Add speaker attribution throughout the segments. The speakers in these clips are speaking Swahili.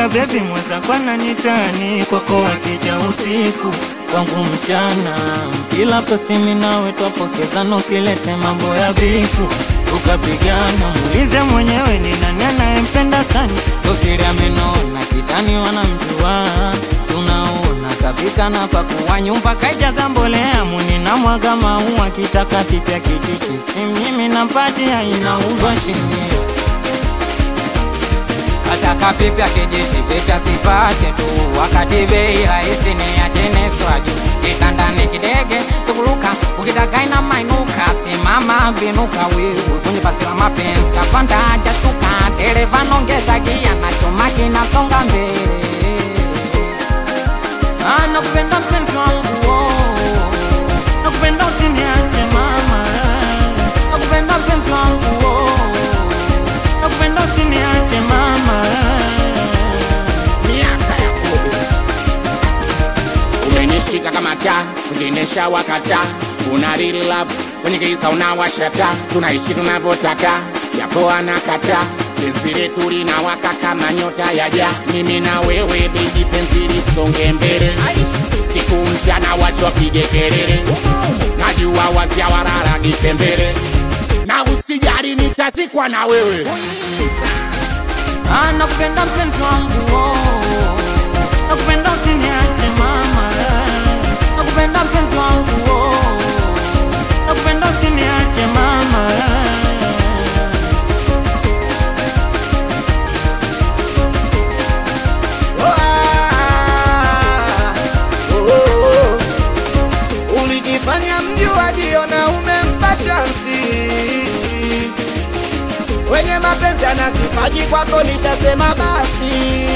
Speaker 1: Ila bebi mwenzako ananitani kwako akija usiku kwangu mchana, kila pasimi nawe twapokezana, usilete mambo ya bifu ukapigana. Muulize mwenyewe ni nani anayempenda sana, sosiri amenona kitani wanamjua, si unaona kapika na pakuwa nyumba kaijaza mbolea muni na mwaga maua kitaka kipya kititi si mimi nampatia inauzwa shilingi
Speaker 2: Kataka pipya kijiti vipya sipate tu, wakati bei rahisi ni ya chini swaju. Kitandani kidege suguluka, ukitaka ina mainuka, simama binuka wewe kwenye basi la mapenzi, kapanda hajashuka, dereva nongeza gia na chuma kinasonga mbele.
Speaker 1: Ah, nakupenda mpenzi wangu oh. nakupenda usiniache mama nakupenda mpenzi wangu oh. nakupenda usiniache mama
Speaker 3: miaka ya kobe umenishika kama taa kujiendesha wakata una real love kwenye giza unawashata tunaishi tunavyotaka yapo anakata penzi letu linawaka kama nyota ya ja mimi na wewe bebi penzi lisonge mbele siku mchana wacho wapige kelele najua wazia wararagishe mbele na usijali nitazikwa na wewe
Speaker 1: Ah, nakupenda mpenzi wangu oh. nakupenda usiniache mama nakupenda mpenzi wangu oh. nakupenda usiniache mama
Speaker 4: ulijifanya mjuaji na umempa chansi wenye mapenzi ana kipaji kwako nishasema basi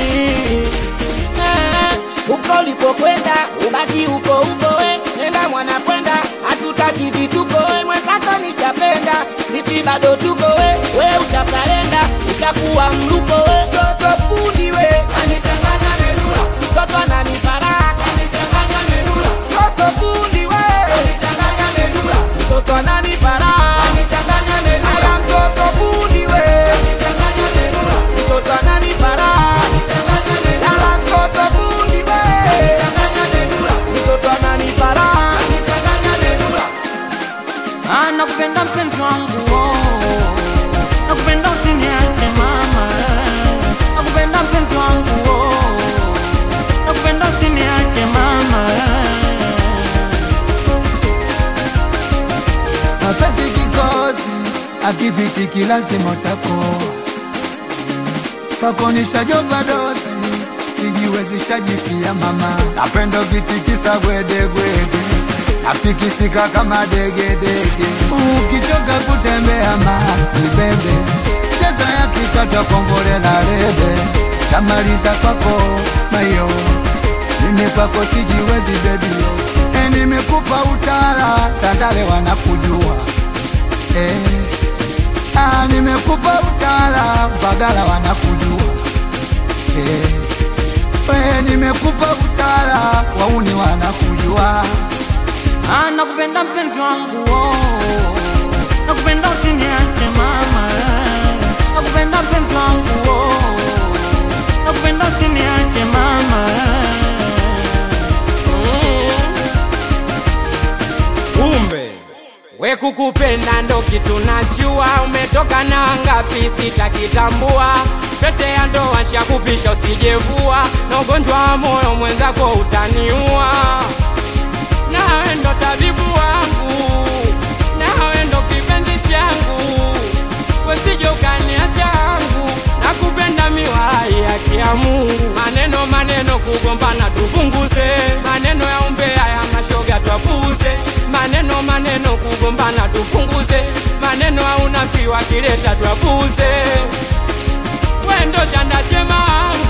Speaker 4: Eh, huko ulipokwenda ubaki huko huko we nenda mwana kwenda hatutaki vituko we mwenzako nishapenda sisi bado tuko we we ushasarenda ushakuwa mluko we toto fundi we anichanganya merula mtoto ananiparaka anichanganya merula toto fundi we anichanganya merula mtoto ananiparaka anichanganya merula aya mtoto fundi we anichanganya merula mtoto ananiparaka anichanganya merula ala mtoto fundi we anichanganya merula mtoto ananiparaka anichanganya merula
Speaker 1: Ah, nakupenda mpenzi wangu oh. nakupenda usiniache mama nakupenda mpenzi wangu oh. nakupenda usiniache mama
Speaker 5: mapenzi kikosi akifitiki lazima utakoa pakonishajopa dosi sijiwezishajifia mama napenda ukitikisa gwedegwede natikisika kama degedege ukichoka kutembea ma nibebe cheza ya kikata kongole la rebe shamaliza kwako mayo mimi kwako sijiwezi bebio e, nimekupa utala tandale wanakujua e, ah, nimekupa utala bagala wanakujua e, we, nimekupa utala wauni wanakujua
Speaker 1: Ah, nakupenda mpenzi wangu oh. nakupenda usiniache mama nakupenda mpenzi wangu oh. nakupenda usiniache mama
Speaker 2: Kumbe we kukupenda ndo kitu najua, umetoka na ngapi sitakitambua. Pete ya ndoa nshakufisha usijevua, na ugonjwa wa moyo mwenzako utaniua. Nawe ndo tabibu wangu, nawe ndo kipenzi changu, wesije ukaniacha yangu, nakupenda miwalai haki ya Mungu. Maneno maneno kugombana tupunguze, maneno ya umbea ya mashoga twapuze, maneno maneno kugombana tupunguze, maneno ya unafiki wakileta twapuze. Wendo chanda chema wangu